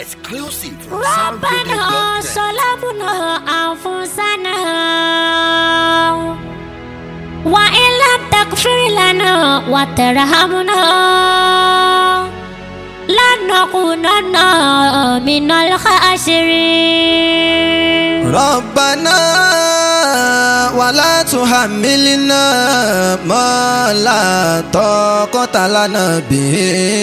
Exclusive from ربنا soundbuilding.net. ظلمنا أنفسنا وإن لم تغفر لنا وترحمنا لنكونن من الخاسرين ربنا ولا تحملنا ما لا طاقة لنا به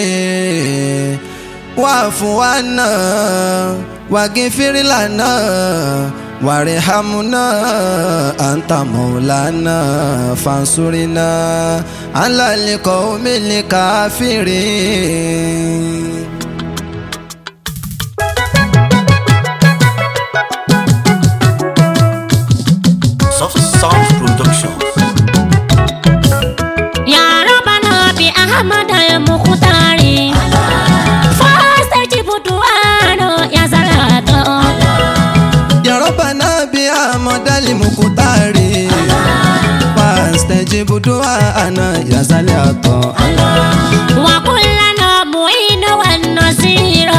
واعف عنا واغفر لنا وارحمنا أنت مولانا فانصرنا على القوم الكافرين Soft Sound Productions. يا ربنا بأحمد المختار فاستجب دعانا يا زلاطة يا ربنا بأحمد المختار فاستجب دعاءنا يا زليات وكلنا معين والنصير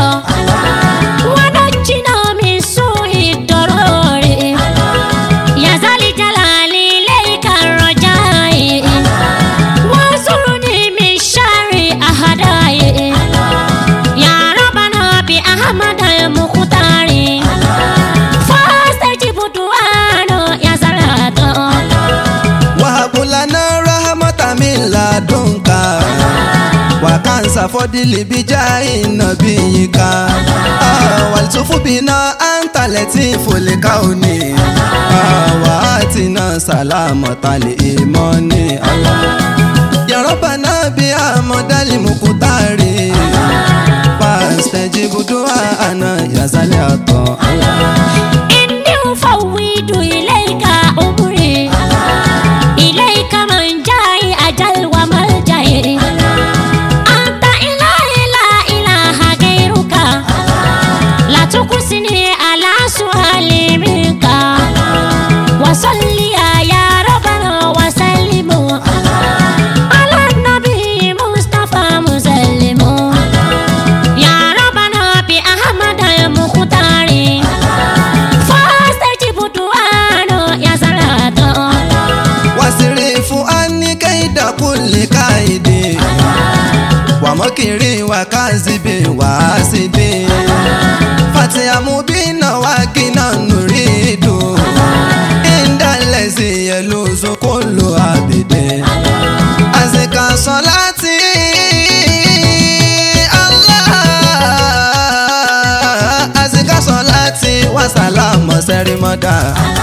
ونجنا من سوء الضرر يا ذا الجلال إليك الرجاء وانصرني من شر أعدائي يا ربنا بأحمد المختار فاستجب دعانا يا زلاطة وهب لنا رحمة من لدنك وكنس فضل بجاه نبيك آه، والتف بنا أنت لطيف الكون آه، وآتنا سلامة الإيمان الله يا ربنا بأحمد المختار فاستجب دعاءنا يا زليات الله إني أفوض إليك أمري إليك من جاي أجل وملجأ أنت إلهي لا إله غيرك لا تقصني على سؤالي منك وصلي يا ربنا وسلم على النبي مصطفى مسلم يا ربنا بأحمد المختار فاستجب دعانا يا صلاة wasirifu ani kaida kulli kaidi wa mokiri wa kazibi wa asibi fatiha mubina wa kina nuridu inda lezi yeluzu kullu abide azika salati Allah azika salati wa salama serimada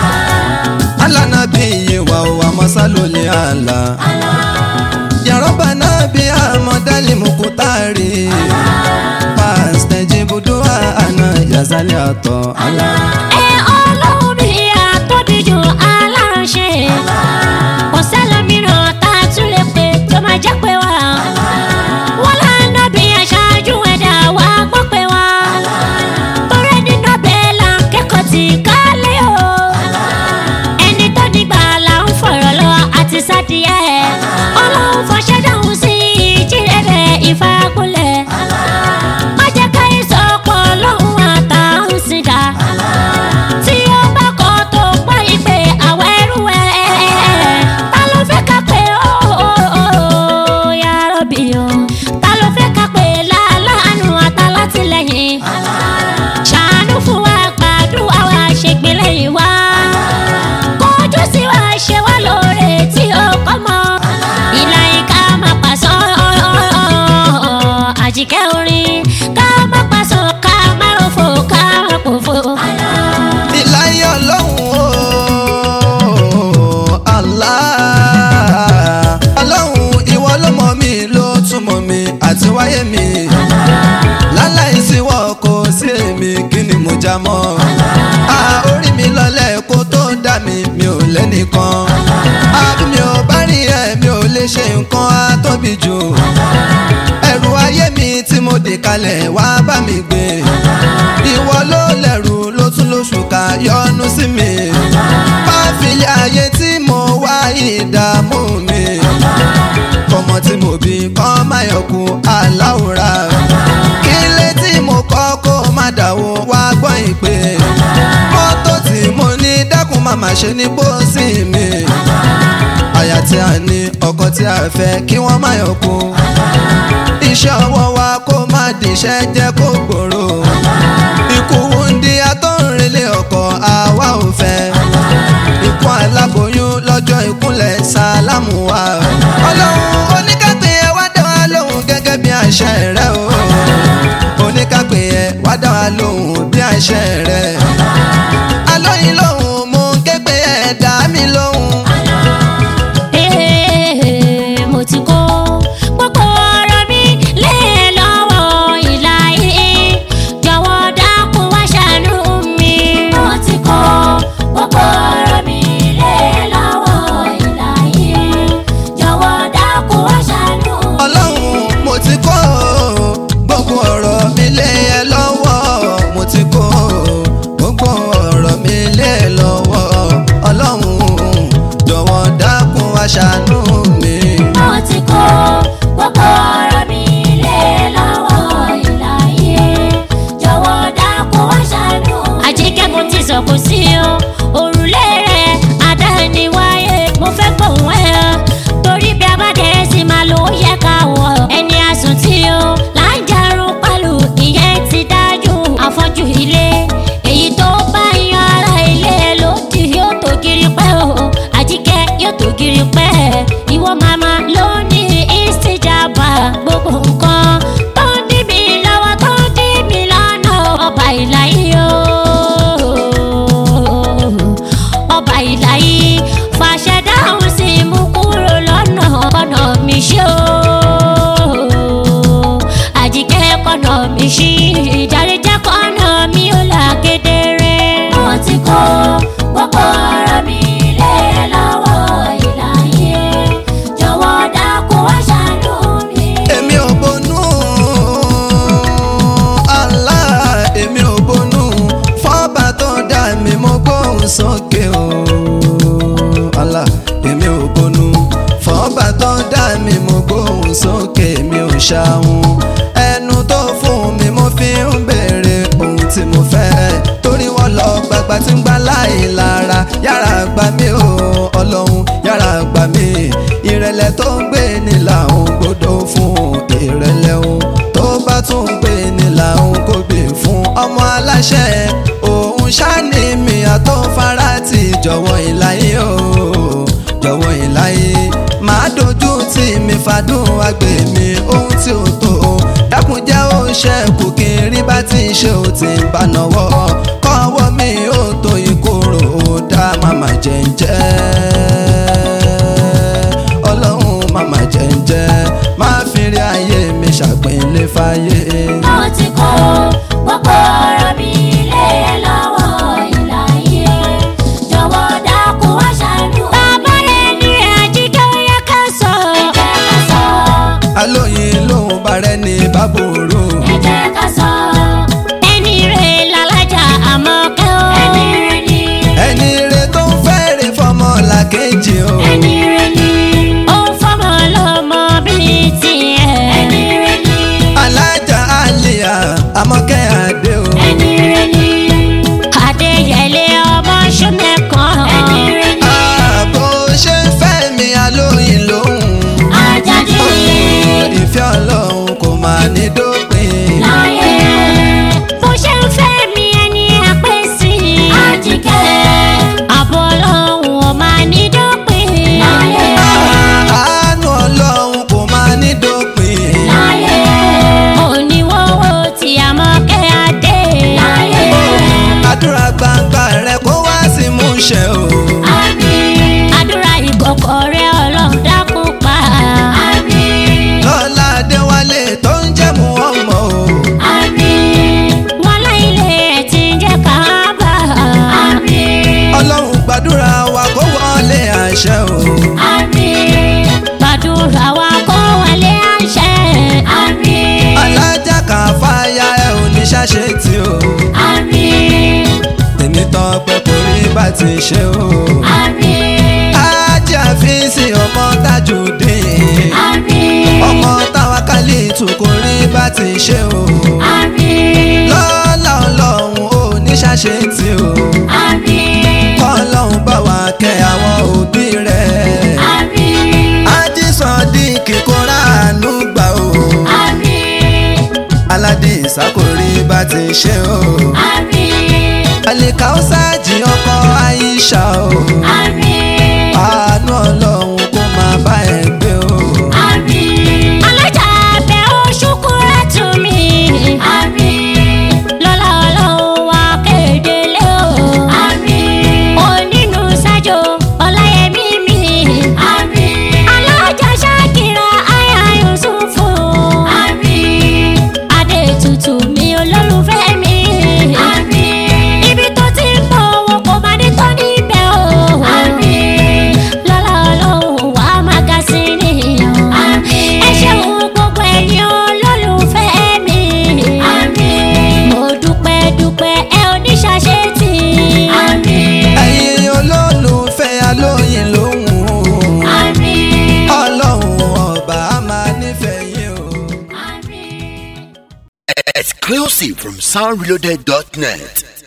alanabi wa wa masaloli ala ya rabbana bi amadali mukutari fastajibu du'ana ya zaliato ala ẹ ọlọ́run mi àtọ́dújù aláṣẹ kò sẹ́lẹ̀míràn tá a tún lè pè tó máa jẹ́ pé wá wọ́n lánàá bí aṣáájú ẹ̀dá wa gbọ́ pé wá torí nínú bẹ́ẹ̀ là ń kẹ́kọ̀ọ́ tí ká lé o ẹni tó dìgbà là ń fọ̀rọ̀ lọ àti sádìyẹ ọlọ́run fọṣẹ́ dáhùn sí ìjírẹ̀rẹ̀ ìfakulẹ̀ má jẹ́ ká ìsọ̀pọ̀ lọ́hùn àtàhùn sí dá tí ó bá kọ́ tó pọ́ ìpè àwọn ẹrú ẹ̀ ta ló fẹ́ ká pé ó ya rọ́bì o ta ló fẹ́ ká pé láàánú àtàlátìlẹ́yìn ṣàánú fún wa gbàdúrà wa ṣègbélẹ́yìn wa kọjú sí wa ṣe wá lóore tí ó kọ́ mọ́ ìlà ìka máa pàṣọ àjíkẹ́ orin ká má pàṣọ ká má rọ̀fọ̀ ká má pòfo. ilayi ọlọ́run o Allah ọlọ́run ìwọ ló mọ̀ mí ló tún mọ̀ mí àti wáyé mi láláì síwọ́ kò sí èmi kí ni mo já mọ́ a orí mi lọlẹ̀ kó tó dà mí mi ò lẹ́nìkan àbí mi ò bá rí ẹ mi ò lè ṣe nǹkan á tóbi jù ẹrù ayé mi tí mo dè kalẹ̀ wá bá mi gbé ìwọ ló lẹ̀rù ló tún lóṣù ká yọ́nú sí mi má fi ayé tí mo wá ìdààmú mi kọ́mọ tí mo bí kọ́ máa yọkù aláwòrán kí lé tí mo kọ́ kó má dàwó wá gbọ́ ìpè mọ́tò tí mo ní dákun má má ṣe ní pósí mi àyà tí a ní ọkọ tí a fẹ́ kí wọ́n má yọkú iṣẹ́ ọwọ́ wa kó má dìṣẹ́ jẹ́ kó gbòòrò ikú wúndí atọ́rinlé ọkọ̀ àwa ò fẹ́ ikú aláboyún lọ́jọ́ ìkúnlẹ̀ sálámù wa ọlọ́run oníkàpẹ́ ẹ wá dá wa lóhùn gẹ́gẹ́ bí àṣẹ rẹ o oníkàpẹ́ ẹ wá dá wa lóhùn bí àṣẹ rẹ alóyin lóhùn mú képe ẹ dá mi lóhùn. Ee, mo ti kó gbogbo ọ̀rọ̀ mi lé lọ́wọ́ ìlà yìí jọ̀wọ́ dákun wá ṣàánú mi. mo ti kó gbogbo ọ̀rọ̀ mi lé lọ́wọ́ ìlà yìí jọ̀wọ́ dákun wá ṣàánú mi. ọlọ́run mo ti kó gbogbo ọ̀rọ̀ mi lé ẹ lọ́wọ́ mo ti kó gbogbo ọ̀rọ̀ mi lé ẹ lọ́wọ́ ọlọ́run jọ̀wọ́ dákun wá ṣàánú mi. mo ti kó gbogbo ọ̀rọ̀ mi lé lọ́wọ́ ìlà yìí jọ̀wọ́ dákun wá ṣàánú. àjíkẹ́ mo ti sọ kò sí o òrùlé rẹ̀ àdániwáyé mo fẹ́ gbóhùn ẹ̀ ọ́ torí bí a bá dẹ̀ sí máa lò ó yẹ ká wọ̀ ẹni àsùn tí o là ń jarun pẹ̀lú ìyẹn ti dájú àfọ́jú ilé èyí tó bá yan ara ilé lòdì yóò tó kiri pẹ́ o àjíkẹ́ yóò tó kiri pẹ́ ìwọ màmá ló ní ìsìjàmbá gbogbo nǹkan tó ń dí mi lọ́wọ́ tó ń dí mi lọ́nà ọba ìlàyé o ọba ìlàyé fàṣẹ dáhùn sí mú kúrò lọ́nà kọ́nà mi ṣe o àjíkẹ́ kọ́nà mi ṣí ìjàre jẹ́ kọ́nà mi ó là kedere. mo ti kó gbogbo ọ̀rọ̀ mi lé lọ́wọ́ ìlàyé jọ̀wọ́ dákun wá ṣàánú mi. èmi ò bonú Allah èmi ò bonú fọ́ọ̀bà tó dá mi mo gbóhùn sókè o Allah èmi ò bonú fọ́ọ̀bà tó dá mi mo gbóhùn sókè mi ò ṣàhùn ẹnu tó fún mi mo fi ń béèrè ohun tí mo fẹ́ torí wọ́n lọ gbàgbà tí ń gbà láì lára yàrá gbà mí o ọlọ́run yàrá gbà mí ìrẹ̀lẹ̀ tó ń gbé ní làwọn gbọ́dọ̀ fún ìrẹ̀lẹ̀ o tó bá tún ń gbé ní làwọn kò gbé fún ọmọ aláṣẹ òun ṣáni mi àtọ́fara ti jọ̀wọ́ ìláyé o jọ̀wọ́ ìláyé máa dojú tí mi fàdún àgbè mi ohun tí ó tó dákun jẹ́ ó ṣẹ́kù kí n rí bá ti ṣe ó ti ń bá náwó kọ́wọ́ mi ó tó ìkorò ó dá màmá jẹ́ńjẹ́ ọlọ́run màmá jẹ́ńjẹ́ máa fi rí ayé mi ṣàpínlẹ̀ fàyè. mo ti kó gbogbo ọ̀rọ̀ mi lé lọ́wọ́ ìlàyé jọ̀wọ́ dákun wá ṣàánú. bàbá rẹ̀ ní àjíkẹ́ ó yẹ ká sọ. ẹ jẹ́ ká sọ. alóyin lòun bá rẹ ní bábòrò. ẹ jẹ́ ká sọ. ẹni rẹ̀ làlájà àmọ́ kẹ́ ó. ẹni rẹ̀ ni. ẹni rẹ tó ń fẹ́rẹ̀ fọmọ làkejì o. ẹni rẹ̀ ni. ó ń fọmọ lọ́mọ bíi tiẹ̀. ẹni rẹ̀ ni. alájà àlìyà àmọ́kẹ́ àdé o. ẹni rẹ̀ ni. adéyẹlé ọmọ ṣọmẹkan. ẹni rẹ̀ ni. ààbò ṣe ń fẹ́ mi alóyin lòun. Àjàdí ìfẹ́ ọlọ́run kò máa ní dópin. láyé bó ṣe ń fẹ́ mi ẹni àpè sí i. Àjíkẹ́ àbọ̀ ọlọ́run ò máa ní dópin. láyé àánú ọlọ́run kò máa ní dópin. láyé oníwọ́wọ́ tí a mọ̀ kẹ́ adé. láyé àdúrà gbangba rẹ kó wá sí múṣẹ o. àmín àdúrà ìgbọ̀kọ̀ rẹ ọlọ́run dákun pa. àmín lọ́lá adéwálé tó ń jẹ́ mu ọmọ o. àmín wọn láìlé ẹ̀ tí ń jẹ́ káábà. àmín. ọlọ́run gbàdúrà wa kó wọlé àṣẹ o. Àmín. Gbàdúrà wa kó wọlé àṣẹ. Àmín. alájà kan fàyà ẹ ò ní ṣàṣẹ tí o. Àmín. tèmi tán pẹ́ kò rí bá ti ṣe o. Àmín. ajá fi sí ọmọ Tajudeen. Àmín. ọmọ táwa kálí tù kò rí bá ti ṣe o. Àmín. lọ́lá ṣàṣetì o àmín kọ́lọ́hún bá wa kẹ́ àwọn òbí rẹ̀ àmín ajísọ̀dí kíkóra àánú gbà o àmín aládé ìsákòrí bá ti ṣe o àmín àlìkáwọ́sájì ọkọ àyíṣà o àmín àánú ọlọ́run kó máa bá ẹ gbé o àmín alájà abẹ́ oṣù kúrẹ́ tù mí àmín lọ́lá ọlọ́run wá kéde lé o àmín onínú sájò ọláyẹmí mi àmín alájà ṣàkìrà àyà yusufu àmín adé tutù mi olólùfẹ́ mi àmín ibi tó ti ń bọ̀ owó kò má ní tán níbẹ̀ o àmín lọ́lá ọlọ́run wà á máa ga sí ni àmín ẹ ṣeun gbogbo ẹ̀yin olólùfẹ́ mi àmín mo dúpẹ́ dúpẹ́ ẹ ò ní ṣàṣetì àmín ẹ̀yin olólùfẹ́ alóyin lóhùn àmín ọlọ́run ọba á máa nífẹ̀ẹ́ yín o. àmín. Exclusive from soundreloaded.net.